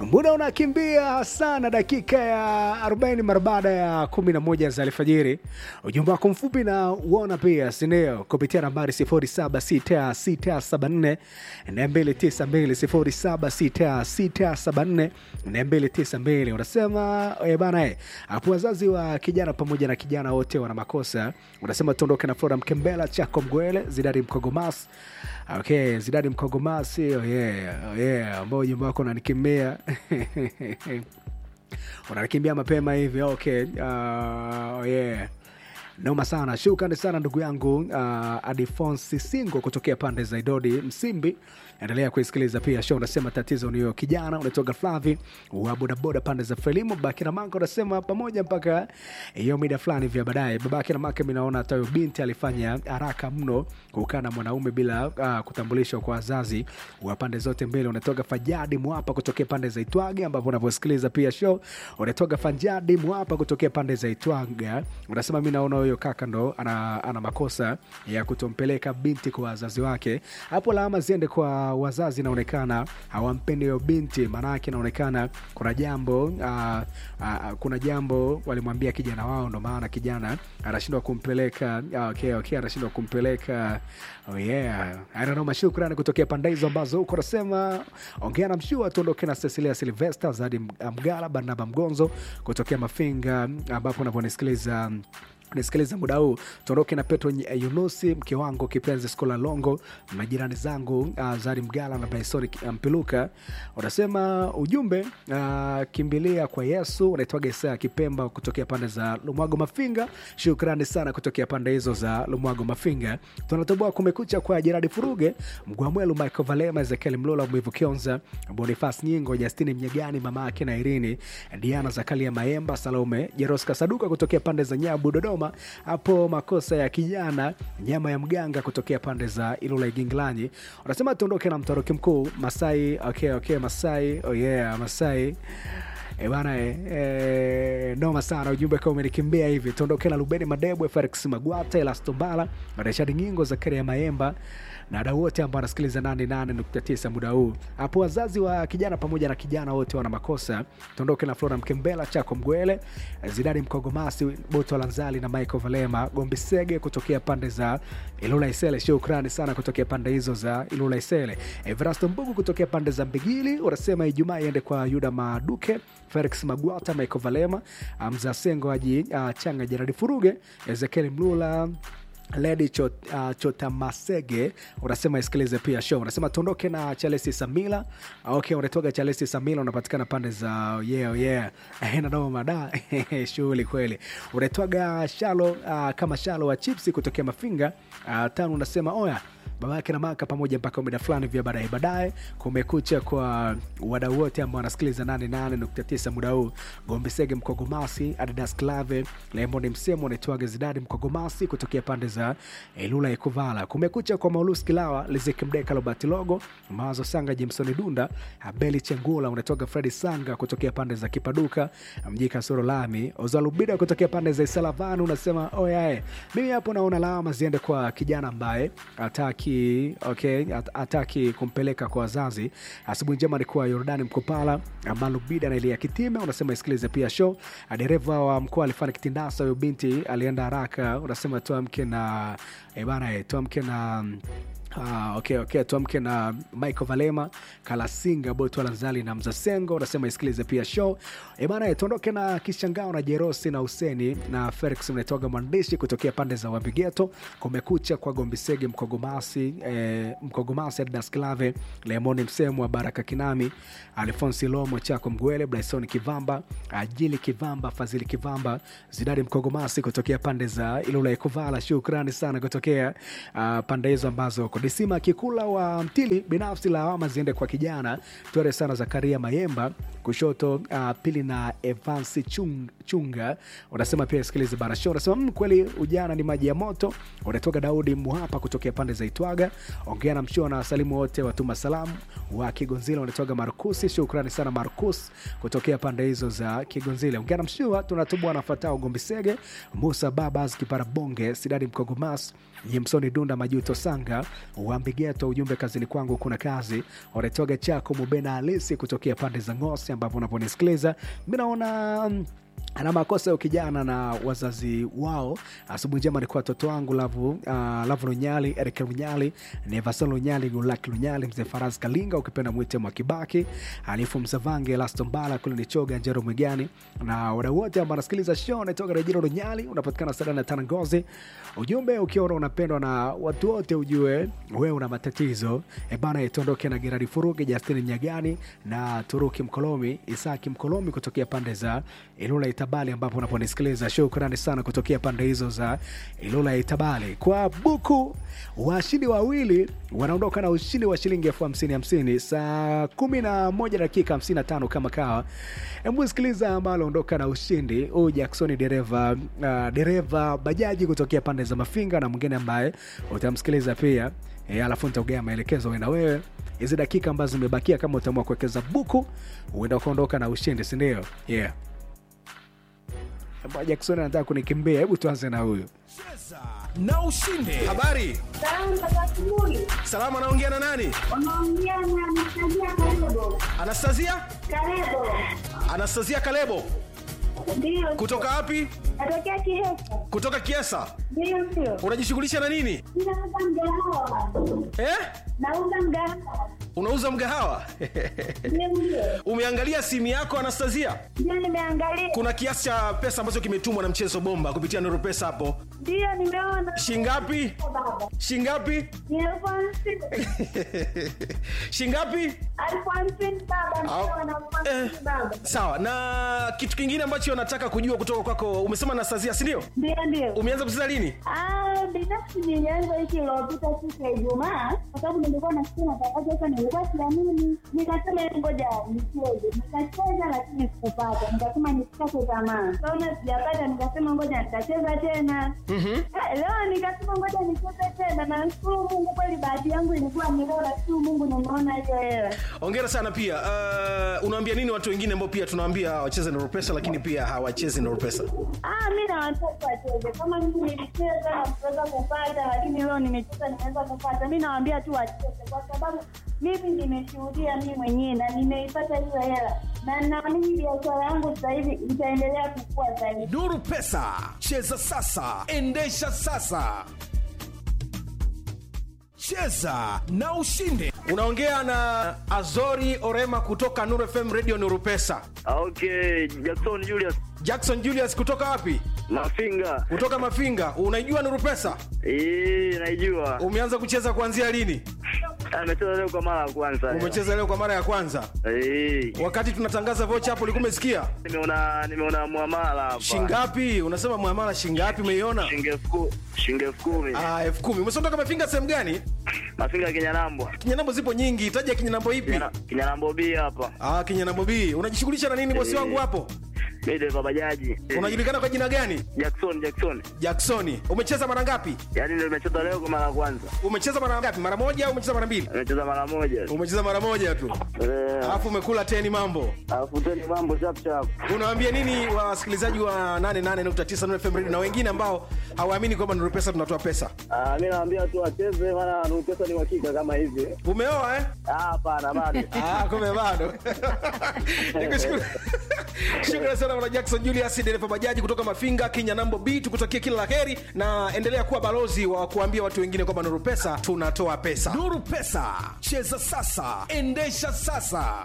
Muda unakimbia sana, dakika ya 40 mara baada ya 11 za alfajiri. Ujumbe wako mfupi na uona pia sindio, kupitia nambari 076674 292 076674 unasema eh, bana eh, hapo wazazi wa kijana pamoja na kijana wote wana makosa. Unasema tuondoke na Flora Mkembela, Chako Mgwele, Zidadi Mkogomas Okay, Zidadi Mkogomasi, oh yeah, oh yeah, ambao ujumbe wako unanikimbia unanikimbia mapema hivi. Okay, uh, oh yeah. Noma sana, shukrani sana ndugu yangu uh, Adifonsi Singo kutokea pande za Idodi Msimbi. Endelea kuisikiliza pia show. Unasema tatizo niyo kijana unatoka Flavi wa bodaboda pande za Frelimu. Babake na Maka unasema pamoja mpaka hiyo mida fulani vya baadaye. Babake na Maka, mi naona hata huyo binti alifanya haraka mno kukaa na mwanaume bila uh, kutambulishwa kwa wazazi wa pande zote mbili. Unatoka Fajadi Mwapa kutokea pande za Itwaga, ambapo unavyosikiliza pia show. Unatoka Fajadi Mwapa kutokea pande za Itwaga, unasema mi naona huyo kaka ndo ana, ana makosa ya kutompeleka binti kwa wazazi wake. Hapo lawama ziende kwa wazazi, inaonekana hawampendi huyo binti, maanake inaonekana kuna jambo uh, uh, kuna jambo walimwambia kijana wao, ndo maana kijana anashindwa kumpeleka. Uh, okay, okay, anashindwa kumpeleka. Oh yeah, I don't know. Mashukrani kutokea pande hizo ambazo huko nasema ongea na mshua. Tuondoke na Cecilia Silvester, Zadi Mgala, Barnaba Mgonzo kutokea Mafinga, ambapo unavyonisikiliza nisikiliza muda huu tuondoke na Petro Yunusi, mke wangu kipenzi Skola Longo, majirani zangu uh, Zari Mgala na Baisori Mpiluka. Unasema ujumbe uh, kimbilia kwa Yesu. Unaitwaga Isaya Kipemba kutokea pande za Lumwago Mafinga. Shukrani sana kutokea pande hizo za Lumwago Mafinga. Tunatoboa kumekucha kwa Jeradi Furuge, Mgwamwelu, Michael Valema, Ezekiel Mlola, Mwivu Kionza, Bonifas Nyingo, Justini Mnyegani, mama yake na Irini, Diana Zakalia Maemba, Salome Jeroska Saduka kutokea pande za Nyabu, Dodoma hapo makosa ya kijana nyama ya mganga kutokea pande za Ilula Iginglanyi. Wanasema tuondoke na mtoroki mkuu Masai. Okay, okay, Masai. Oh yeah, Masai E bana e, e, noma sana ujumbe kama umenikimbia hivi. Tuondoke na Lubeni Madebwe, Felix Magwata, Elastombala, Rashadi Nyingo, Zakaria Maemba na wadau wote ambao wanasikiliza 88.9 muda huu. Hapo wazazi wa kijana pamoja na kijana wote wana makosa. Tuondoke na Flora Mkembela, Chako Mgwele, Zidani Mkogomasi, Boto Lanzali na Michael Valema, Gombi Sege kutokea pande za Ilula Isele. Shukrani sana kutokea pande hizo za Ilula Isele. Evrasto Mbugu kutokea pande za Mbigili unasema Ijumaa iende kwa Yuda Maduke, Felix Magwata, Michael Valema, Amza Sengo Aji, uh, Changa Jeradi Furuge, Ezekiel Mlula Ledi Chot, uh, Chotamasege unasema isikilize pia show. Unasema tuondoke na Chalesi Samila. Okay, unatoka Chalesi Samila, unapatikana pande za yeah, yeah. Nadoma mada shughuli kweli. Unatoka Shalo uh, kama Shalo wa chipsi kutokea Mafinga uh, tano. Unasema oya baba yake na maka pamoja mpaka muda fulani vya baadaye baadaye. Kumekucha kwa wadau wote ambao wanasikiliza 88.9 muda huu. Gombe Sege Mkogomasi, Adidas Clave, Lemon Msemo, unaitwaga Zidadi Mkogomasi kutokea pande za Ilula Ikuvala. Kumekucha kwa Maulus Kilawa, Lizeki Mdeka, Robert Logo, Mawazo Sanga, Jameson Dunda, Abeli Chengula, unatoka Fredi Sanga kutokea pande za Kipaduka, Mjika Soro Lami, Ozalubida kutokea pande za Isalavani. Unasema oyae, mimi hapo naona lawama ziende kwa kijana ambaye ataki okay, ataki kumpeleka kwa wazazi. Asubuhi njema ni kwa Yordani Mkopala, Malubida na Elia Kitime. Unasema isikilize pia show. Dereva wa mkoa alifanya kitindasa, huyo binti alienda haraka. Unasema tuamke na eh bana, tuamke na Ah, okay, okay. Tuamke na Michael Valema, Kalasinga, Boto Lanzali na Mzasengo. Unasema isikilize pia show. E bana, tuondoke na Kishangao na Jerosi na Useni na Felix mnaitoga mwandishi kutokea pande za Wabigeto. Kumekucha kwa Gombisege Mkogomasi, eh, Mkogomasi Adidas Clave, Lemoni Msemo wa Baraka Kinami, Alfonsi Lomo Chako Mgwele, Bryson Kivamba, Ajili Kivamba, Fazili Kivamba, Zidadi Mkogomasi kutokea pande za Ilula Ikuvala. Shukrani sana kutokea uh, pande hizo ambazo Disima Kikula wa Mtili, binafsi lawama ziende kwa kijana tuere sana Zakaria Mayemba kushoto, uh, pili na Evansi Chung, Chunga. Unasema pia sikilize barasho, unasema mm, kweli ujana ni maji ya moto. Unatoka Daudi Muhapa kutokea pande za Itwaga, ongea na mshua na wasalimu wote watuma salamu wa Kigonzile. Unatoka Markusi, shukrani sana Markus kutokea pande hizo za Kigonzile, ongea na mshua. Tunatubwa nafatao Gombisege, Musa Babas Kipara Bonge, Sidadi Mkogomas, Jimsoni Dunda, Majuto Sanga Wambigeto, ujumbe kazini kwangu kuna kazi. Oretoga chako Mubena halisi kutokea pande za Ngosi ambapo unaponisikiliza mi naona mm, ana makosa ya kijana na wazazi wao. Asubuhi njema ni kwa watoto wangu Lavu, uh, Lavu Lunyali, Eric Lunyali, Nevasol Lunyali, Gulaki Lunyali, Mzee Faraz Kalinga, ukipenda mwite Mwakibaki, Alifu Msavange, Lasto Mbala, kule ni Choga, Njero Mwigani na wadau wote ambao wanasikiliza show. Naitoka Rejero Lunyali, unapatikana sada na tana Ngozi. Ujumbe ukiona unapendwa na watu wote, ujue wewe una matatizo e bana. Itondoke na Gerari Furugi, Justini Mnyagani na Turuki Mkolomi, Isaki Mkolomi kutokea pande za Ilula Itabali, ambapo unaponisikiliza. Shukrani sana kutokea pande hizo za Ilula Itabali. Kwa buku washindi wawili wanaondoka na ushindi wa shilingi elfu hamsini hamsini saa kumi na moja dakika hamsini na tano kama kawa. Hebu sikiliza ambalo ondoka na ushindi huyu Jackson, dereva uh, dereva bajaji kutokea pande za Mafinga, na mwingine ambaye utamsikiliza pia e, alafu nitaugea maelekezo wewe na wewe hizi dakika ambazo zimebakia, kama utaamua kuwekeza buku, huenda ukaondoka na ushindi, si ndio? Yeah. Bwana Jackson anataka kunikimbia. Hebu tuanze na huyu Cheza na ushinde. Habari, Salamu za asubuhi. salama. Anaongea na nani? Unaongea na Anastasia Kalebo. Anastasia, Kalebo. Anastasia Kalebo. Ndio. Kutoka wapi? Natokea Kiesa. Kutoka Kiesa. Ndio ndio. Unajishughulisha na nini Ninauza mgahawa. eh? Nauza mgahawa. Unauza mgahawa? Ndio ndio. Umeangalia simu yako Anastasia? Ndio nimeangalia. Kuna kiasi cha pesa ambacho kimetumwa na mchezo bomba kupitia Nuru Pesa hapo. Ndio nimeona. Shingapi? Baba. Shingapi? Ni elfu hamsini. Shingapi? Elfu hamsini baba. Ndio Au- na elfu hamsini Eh. baba. Sawa. Na kitu kingine ambacho nataka kujua kutoka kwako, umesema Anastasia, si ndio? Ndio ndio. Umeanza kucheza lini? Ah, binafsi nilianza wiki iliyopita siku ya Ijumaa kwa sababu nilikuwa nasikia matangazo sasa, nilikuwa siamini, nikasema ngoja nicheze. Nikacheza lakini sikupata, nikasema nisikate tamaa. Kaona sijapata, nikasema ngoja nitacheza tena. Eh, Leo nikasema ngoja nicheze tena, na nashukuru Mungu, kweli bahati yangu ilikuwa ni leo, nashukuru Mungu nimeona hiyo hela. Hongera sana pia. Uh, unawaambia nini watu wengine ambao pia tunawaambia wacheze Nuru Pesa lakini pia hawachezi Nuru Pesa? Ah, mi na watoto wacheze kama mimi nilicheza na kuweza kupata, lakini leo nimecheza nimeweza kupata. Mi nawaambia tu wacheze, kwa sababu mimi nimeshuhudia mi mwenyewe na nimeipata hiyo hela, na naamini biashara yangu sasa hivi itaendelea kukua zaidi. Nuru Pesa, cheza sasa, endesha sasa. Cheza na ushinde. Unaongea na Azori Orema kutoka Nuru FM Radio Nuru Pesa. Okay, Jackson Julius Jackson Julius kutoka wapi? Mafinga. Kutoka Mafinga. Unaijua Nuru Pesa? Eh, naijua. Umeanza kucheza kuanzia lini? Amecheza leo kwa mara ya kwanza. Umecheza leo kwa mara ya kwanza. Eh, Wakati tunatangaza vocha hapo ulikuwa umesikia? nimeona nimeona muamala hapa. Shingapi? Unasema muamala shingapi umeiona? Shilingi elfu ku- shilingi elfu kumi. Ah, elfu kumi. Umesondoka Mafinga sehemu gani? Mafinga Kinyanambo. Kinyanambo zipo nyingi. Taja kinyanambo ipi? Kinyana- Kinyanambo B hapa. Ah, kinyanambo B. Unajishughulisha na nini bosi Eh. wangu hapo? Mimi dereva bajaji. Eh, Unajulikana kwa jina gani? Jackson Jackson. Jacksoni. Umecheza mara ngapi? Yaani ndio nimecheza leo kwa mara ya kwanza. Umecheza mara ngapi? Mara moja au umecheza mara mbili? Nimecheza mara moja. Umecheza mara moja tu. Eh, Alafu umekula teni mambo. alafu tena mambo chap chap. Unawaambia nini wasikilizaji wa 88.9 Nuru FM Radio na wengine ambao hawaamini kwamba Nuru Pesa tunatoa pesa? Ah, mimi naambia tu wacheze maana Nuru Pesa ni uhakika kama hivi. Umeoa eh? Ah, hapana bado. Ah, kumbe bado. Nikushukuru. Shukrani sana bwana Jackson Julius dereva bajaji kutoka Mafinga, Kenya Nambo B. Tukutakie kila laheri na endelea kuwa balozi wa kuambia watu wengine kwamba Nuru Pesa tunatoa pesa. Nuru Pesa, cheza sasa, endesha sasa.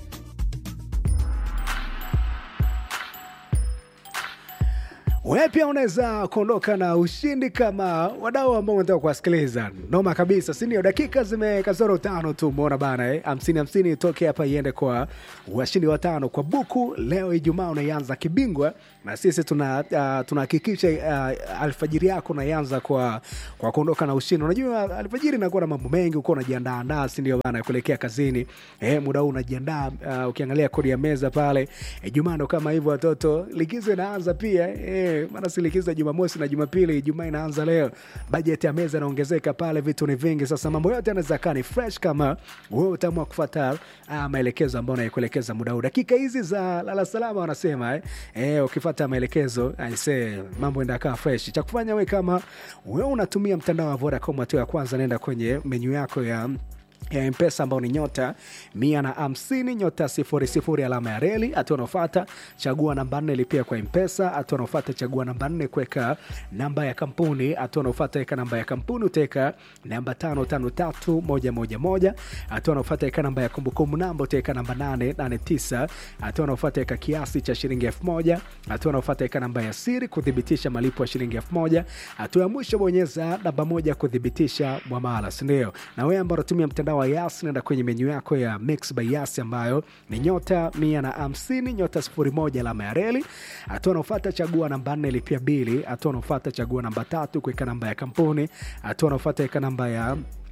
Wewe pia unaweza kuondoka na ushindi kama wadau ambao unataka kuwasikiliza. Noma kabisa, si ndio? Dakika zimekazoro tano tu, umeona bana eh? hamsini hamsini itoke hapa iende kwa washindi watano kwa buku. Leo Ijumaa unaianza kibingwa, na sisi tuna uh, tunahakikisha uh, alfajiri yako unaianza kwa kwa kuondoka na ushindi. Unajua alfajiri inakuwa na mambo mengi, uko unajiandaa andaa, si ndio bana, kuelekea kazini eh, muda huu unajiandaa. Uh, ukiangalia kodi ya meza pale Ijumaa ndo kama hivyo, watoto likizo inaanza pia eh, bana maana silikiza jumamosi na jumapili jumaa inaanza leo bajeti ya meza inaongezeka pale vitu ni vingi sasa mambo yote yanaweza kaa ni fresh kama wewe utaamua kufata ah, maelekezo ambayo naikuelekeza muda huu dakika hizi za lala salama wanasema eh, eh, ukifata maelekezo aise mambo enda kaa fresh cha kufanya we kama wewe unatumia mtandao wa vodacom hatua ya kwanza naenda kwenye menyu yako ya ya mpesa ambao ni nyota mia na hamsini nyota sifuri sifuri alama ya reli hatua unaofata chagua namba nne lipia kwa mpesa hatua unaofata chagua namba nne kuweka namba ya kampuni hatua unaofata weka namba ya kampuni utaweka namba tano tano tatu moja moja moja hatua unaofata weka namba ya kumbukumbu namba utaweka namba nane nane tisa hatua unaofata weka kiasi cha shilingi elfu moja hatua unaofata weka namba ya siri kuthibitisha malipo ya shilingi elfu moja hatua ya mwisho bonyeza namba moja kuthibitisha mwamala sindio na wewe ambao unatumia mtandao wa yas naenda kwenye menyu yako ya mix by yas ambayo ni nyota mia na hamsini nyota sifuri moja alama ya reli hatua unaofata chagua namba nne lipia bili hatua unaofata chagua namba tatu kuweka namba ya kampuni hatua unaofata weka namba ya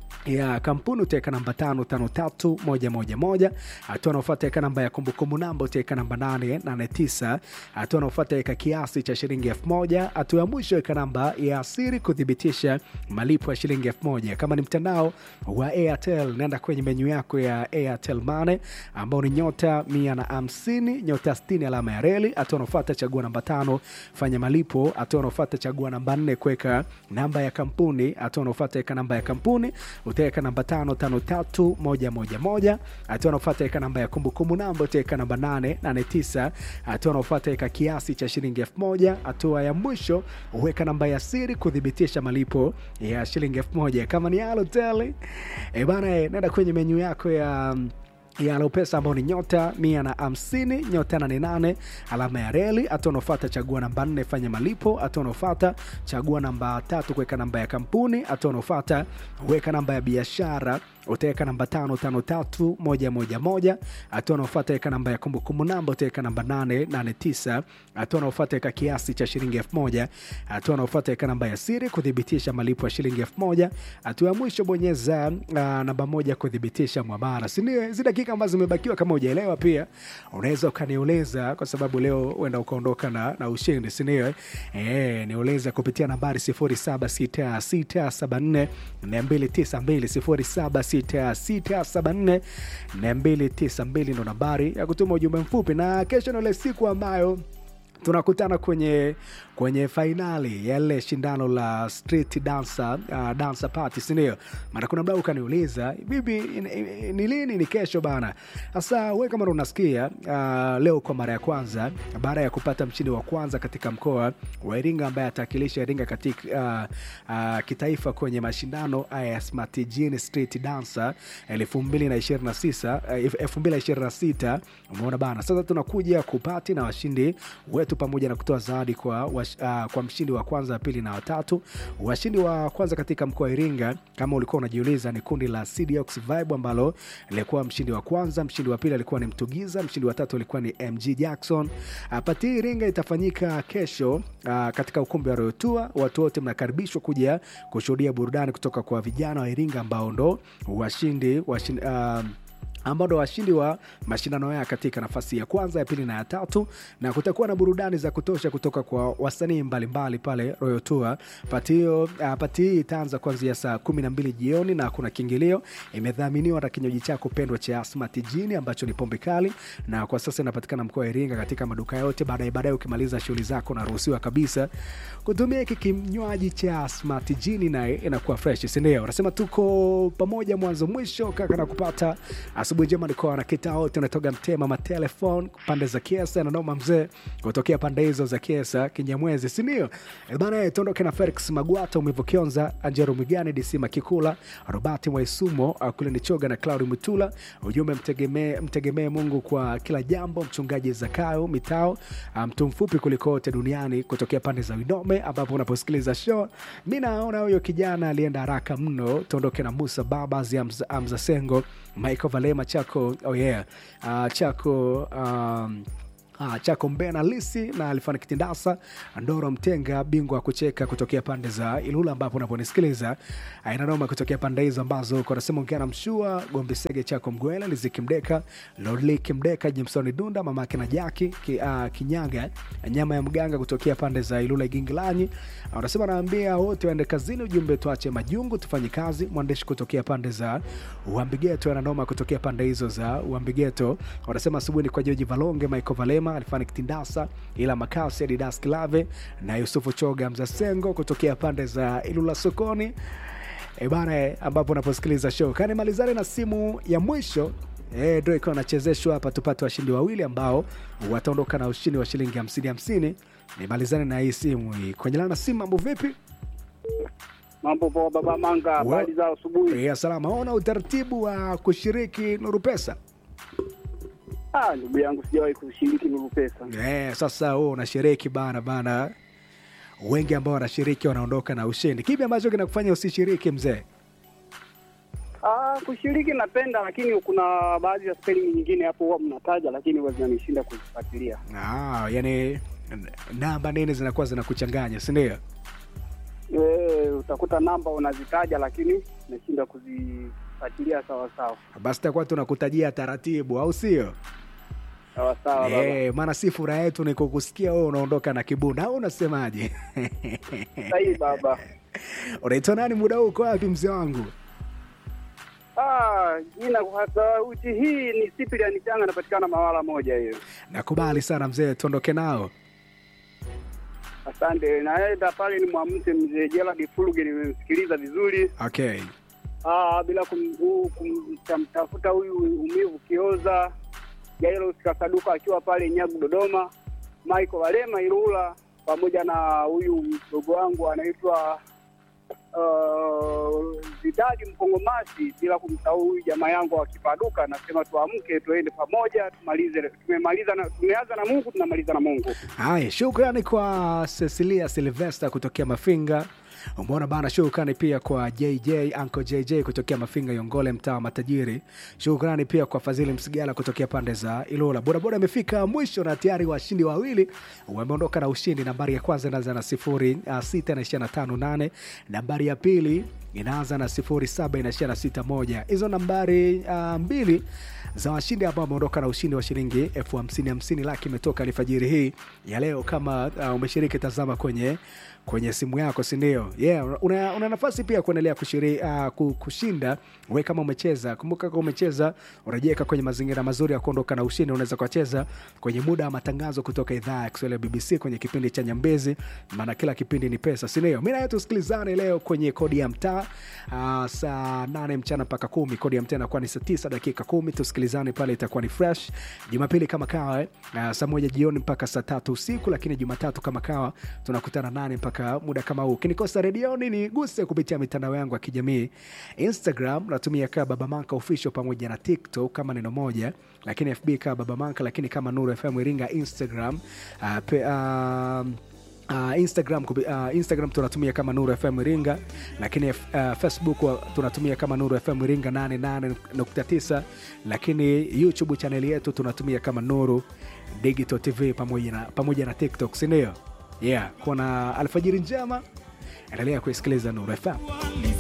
ya kampuni utaweka namba tano tano tatu moja moja moja hatua unaofata weka namba ya kumbukumbu namba utaweka namba nane nane tisa hatua unaofata weka kiasi cha shilingi elfu moja hatua ya mwisho weka namba ya siri kuthibitisha malipo ya shilingi elfu moja kama ni mtandao wa airtel naenda kwenye menyu yako ya airtel mane ambao ni nyota mia na hamsini nyota stini alama ya reli hatua unaofata chagua namba tano fanya malipo hatua unaofata chagua namba nne kuweka namba ya kampuni hatua unaofata weka namba ya kampuni utaweka namba tano tano tatu moja moja moja hatua unaofata weka namba ya kumbukumbu namba utaweka namba nane nane tisa hatua unaofata weka kiasi cha shilingi elfu moja hatua ya mwisho uweka namba ya siri kuthibitisha malipo ya shilingi elfu moja kama ni alotel e bana e, nenda kwenye menyu yako ya ya Alopesa ambao ni nyota mia na hamsini nyota nane nane alama ya reli. Hatua unaofata chagua namba nne fanya malipo. Hatua unaofata chagua namba tatu kuweka namba ya kampuni. Hatua unaofata weka namba ya biashara utaweka namba tano tano tatu moja moja moja. Hatua unaofata weka namba ya kumbukumbu namba utaweka namba nane nane tisa. Hatua unaofata weka kiasi cha shilingi elfu moja. Hatua unaofata weka namba ya siri kuthibitisha malipo ya shilingi elfu moja. Hatua ya mwisho bonyeza uh, namba moja kuthibitisha mwamara, sindio? Hizi dakika ambazo zimebakiwa, kama ujaelewa, pia unaweza ukaniuliza, kwa sababu leo uenda ukaondoka na, na ushindi, sindio? E, niuliza kupitia nambari 076674 292 076674 292 ndo nambari ya kutuma ujumbe mfupi, na kesho ndo ile siku ambayo tunakutana kwenye kwenye fainali ya ile shindano la street dancer, uh, dancer party sindio maana kuna mdau ukaniuliza bibi ni lini ni kesho bana sasa we kama unasikia uh, leo kwa mara ya kwanza baada ya kupata mshindi wa kwanza katika mkoa wa iringa ambaye atakilisha iringa katika uh, uh, kitaifa kwenye mashindano ya smart Gene street dancer 2026 2026 umeona bana sasa tunakuja kupati na washindi wetu pamoja na kutoa zawadi kwa, uh, kwa mshindi wa kwanza wa pili na watatu washindi wa kwanza katika mkoa wa iringa kama ulikuwa unajiuliza ni kundi la CDX vibe ambalo lilikuwa mshindi wa kwanza mshindi wa pili alikuwa ni mtugiza mshindi wa tatu alikuwa ni mg jackson uh, pati iringa itafanyika kesho uh, katika ukumbi wa royotua watu wote mnakaribishwa kuja kushuhudia burudani kutoka kwa vijana wa iringa ambao ndo washindi, washindi uh, ambao ndo washindi wa mashindano haya katika nafasi ya kwanza ya pili na ya tatu na kutakuwa na burudani za kutosha kutoka kwa wasanii mbalimbali pale Royal Tour. Pati hiyo uh, pati hii itaanza kuanzia saa kumi na mbili jioni na kuna kiingilio. Imedhaminiwa na kinywaji chako pendwa cha Smart Gin ambacho ni pombe kali, na kwa sasa inapatikana mkoa wa Iringa katika maduka yote. Baadaye baadaye ukimaliza shughuli zako unaruhusiwa kabisa kutumia hiki kinywaji cha Smart Gin, naye inakuwa fresh, si ndio? Unasema tuko pamoja mwanzo mwisho, kaka na kupata asubuhi njema nikoa na kita wote unatoga mtema matelefon pande za kiesa nanoma mzee kutokea pande hizo za kiesa kinyamwezi sindio bana tuondoke na felix magwata umevokionza anjero mwigani dc makikula robati mwaisumo kule ni choga na claudi mutula ujumbe mtegemee mtegemee mungu kwa kila jambo mchungaji zakayo mitao mtu mfupi kuliko wote duniani kutokea pande za widome ambapo unaposikiliza show mi naona huyo kijana alienda haraka mno tuondoke na musa babas amza, amza sengo michael valema chako oh yeah. uh, chako um, Ah, Chako Mbena Lisi na Alifani Kitindasa, Ndoro Mtenga, bingwa wa kucheka kutokea pande za Ilula ambapo unaponisikiliza. Aina noma kutokea pande hizo ambazo uko nasema ongea na Mshua, Gombe Sege, Chako Mgwela, Liziki Mdeka, Lodliki Mdeka, Jimsoni Dunda, mamake na Jaki ki, uh, Kinyaga, nyama ya mganga kutokea pande za Ilula Igingilanyi. Ah, Unasema naambia wote waende kazini, ujumbe tuache majungu tufanye kazi. Mwandishi kutokea pande za Uambigeto ananoma kutokea pande hizo za Uambigeto. Wanasema asubuhi ni kwa Joji Valonge, Michael Valema, Alfani Kitindasa, ila Makasi, Adidas Kilave na Yusufu Choga Mzasengo kutokea pande za Ilula sokoni. E bana, eh, ambapo unaposikiliza show kani malizane na simu ya mwisho eh, ndio ikiwa nachezeshwa hapa, tupate washindi wawili ambao wataondoka na ushindi wa shilingi hamsini hamsini. Nimalizane na hii simu hii kwenye lana simu. Mambo vipi? Mambo poa, baba Manga, habari za asubuhi? Ya salama. Ona utaratibu wa kushiriki Nuru Pesa. Ah, ndugu yangu, sijawahi kushiriki Nuru Pesa. Eh, sasa wewe unashiriki bana bana, wengi ambao wanashiriki wanaondoka na ushindi. Kipi ambacho kinakufanya usishiriki mzee? Ah, kushiriki napenda, lakini kuna baadhi ya spelling nyingine hapo huwa mnataja, lakini huwa zinanishinda kuzifuatilia. Ah, yani n- namba nini zinakuwa zinakuchanganya, si ndio? Eh, utakuta namba unazitaja, lakini nashinda kuzifuatilia sawa sawa Basi takuwa tunakutajia taratibu, au sio? sawa sawa. baba. Eh, maana si furaha yetu ni kukusikia wewe unaondoka na kibunda, au unasemaje? Sahi baba. Unaitwa nani muda huu, uko wapi mzee wangu? Ah, jina kwa sauti hii ni Cyprian Changa, anapatikana Mawala moja hiyo. Nakubali sana mzee, tuondoke nao. Asante. Naenda pale ni mwamse mzee Gerald Fuluge, nimemsikiliza vizuri. Okay. Ah, bila kumtafuta kum, kumtafuta huyu umivu Kioza, Jairos Kasaduka akiwa pale Nyagu Dodoma, Michael Walema Irula, pamoja na huyu mdogo wangu anaitwa uh, Zidadi Mkongomasi, bila kumsahau huyu jamaa yangu akipaduka. Nasema tuamke tuende pamoja, tumalize. Tumemaliza na tumeanza na Mungu, tunamaliza na Mungu. Haya, shukrani kwa Cecilia Silvester kutokea Mafinga. Umeona bana, shukrani pia kwa JJ Uncle JJ kutokea Mafinga Yongole, mtaa wa matajiri. Shukrani pia kwa Fadhili Msigala kutokea pande za Ilula. Bodaboda amefika mwisho na tayari washindi wawili wameondoka na ushindi. Nambari ya kwanza inaanza na sifuri uh, sita inaishia na tano nane. Nambari ya pili inaanza na sifuri saba inaishia na sita moja. Hizo nambari uh, mbili za washindi ambao wameondoka na ushindi wa shilingi elfu hamsini hamsini laki imetoka alfajiri hii ya leo. Kama uh, umeshiriki, tazama kwenye kwenye simu yako, si ndio? Yeah, una, una nafasi pia kuendelea kushiri, uh, ku- kushinda we kama umecheza. Kumbuka kama umecheza, unajiweka kwenye mazingira mazuri ya kuondoka na ushindi. Unaweza kucheza kwenye muda wa matangazo kutoka idhaa ya Kiswahili ya BBC kwenye kipindi cha Nyambezi, maana kila kipindi ni pesa, si ndio? Mimi na wewe tusikilizane leo kwenye kodi ya mtaa uh, saa nane mchana mpaka kumi. Kodi ya mtaa inakuwa ni saa tisa dakika kumi. Tusikilizane pale, itakuwa ni fresh. Jumapili kama kawa eh, uh, saa moja jioni mpaka saa tatu usiku, lakini Jumatatu kama kawa tunakutana nane mpaka muda kama huu. Ukinikosa redioni niguse kupitia mitandao yangu ya kijamii Instagram natumia kaa Baba Manka official pamoja na TikTok kama neno moja, lakini FB kaa Baba Manka, lakini kama Nuru FM Iringa Instagram uh, pe, uh, Uh, Instagram, kupi- uh, Instagram tunatumia kama Nuru FM Iringa, lakini uh, Facebook wa- tunatumia kama Nuru FM Iringa 88.9, lakini YouTube chaneli yetu tunatumia kama Nuru Digital TV pamoja na, pamoja na TikTok, si ndio? Yeah, kuna alfajiri njema, endelea kuisikiliza Nuru FM.